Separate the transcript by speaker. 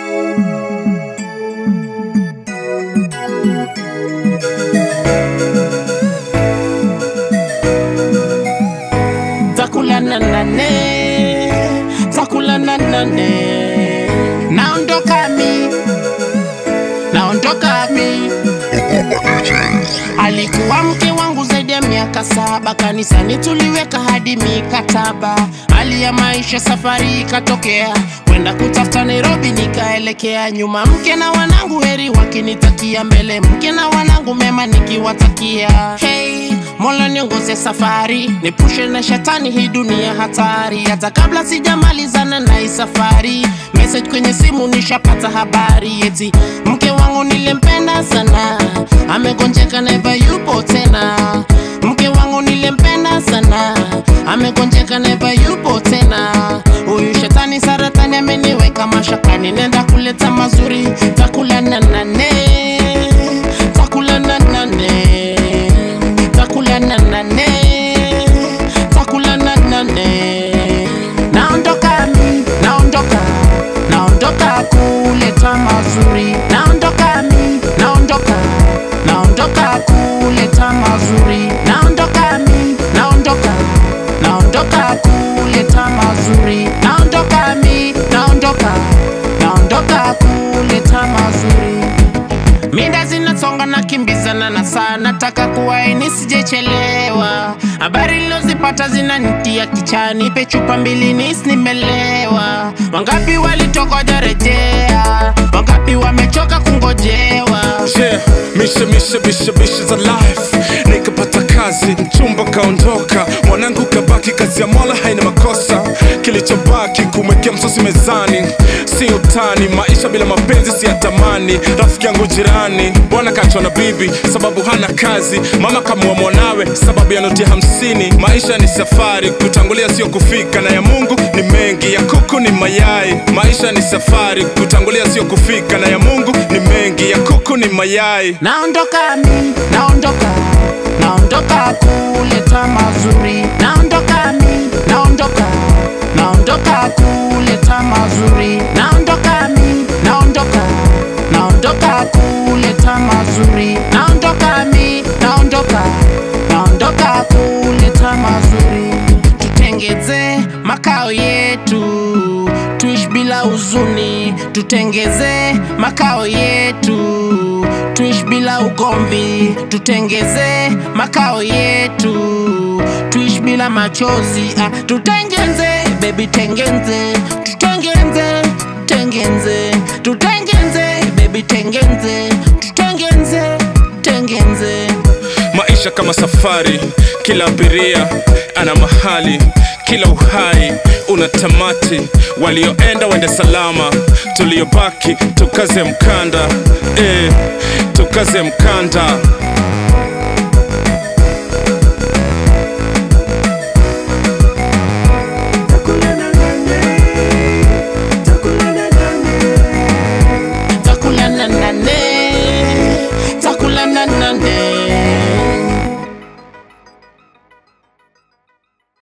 Speaker 1: takula na nane takula na nane naondoka mi naondoka mi alikuwa mke wangu zaidi ya miaka saba kanisani tuliweka hadi mikataba hali ya maisha safari ikatokea kwenda kutafuta nairobi nikaelekea nyuma mke na wanangu heri wakinitakia mbele mke na wanangu mema nikiwatakia hey, mola niongoze safari nipushe na shetani hii dunia hatari hata kabla sijamalizana na hii safari message kwenye simu nishapata habari eti mke wangu nilempenda sana amegonjeka neva yupo tena mke wangu nilempenda sana amegonjeka neva yupo tena huyu shetani saratani ameniweka mashakani nenda kuleta mazuri takula na nane takula na nane takula na nane takula na nane naondoka mi naondoka naondoka kuleta mazuri naondoka mi naondoka naondoka kuleta mazuri naondoka mi naondoka naondoka kuleta mazuri naondoka mi naondoka naondoka kuleta mazuri Minda zinasonga na kimbizana na saa nataka kuwaini sijechelewa habari lilozipata zinanitia kichani pe chupa mbili nis nimelewa wangapi walitoka jarejea wangapi wamechoka kungojewa
Speaker 2: Yeah, mishe mishe mishe mishe za life nikapata kazi mchumba kaondoka mwanangu kabaki kazi ya mola haina makosa kilichobaki kumwekea msosi mezani si utani maisha bila mapenzi si yatamani rafiki yangu jirani bwana kachwa na bibi sababu hana kazi mama kamua mwanawe sababu ya noti hamsini maisha ni safari kutangulia sio kufika na ya mungu ni mengi ya kuku ni mayai maisha ni safari kutangulia sio kufika na ya mungu ni mengi ya kuku ni mayai
Speaker 1: naondoka mi naondoka naondoka kuleta mazuri naondoka mi naondoka naondoka kuleta mazuri naondoka mi naondoka naondoka kuleta mazuri naondoka mi naondoka naondoka kuleta mazuri tutengeze makao yetu tuishi bila huzuni tutengeze makao yetu tuishi bila ugomvi tutengeze makao yetu tuishi bila machozi ah, tutengeze bebi tengenze tutengenze tengenze tutengenze bebi tengenze tutengenze tengenze
Speaker 2: maisha kama safari kila abiria ana mahali kila uhai una tamati walioenda wende salama tuliobaki tukaze mkanda eh, tukaze mkanda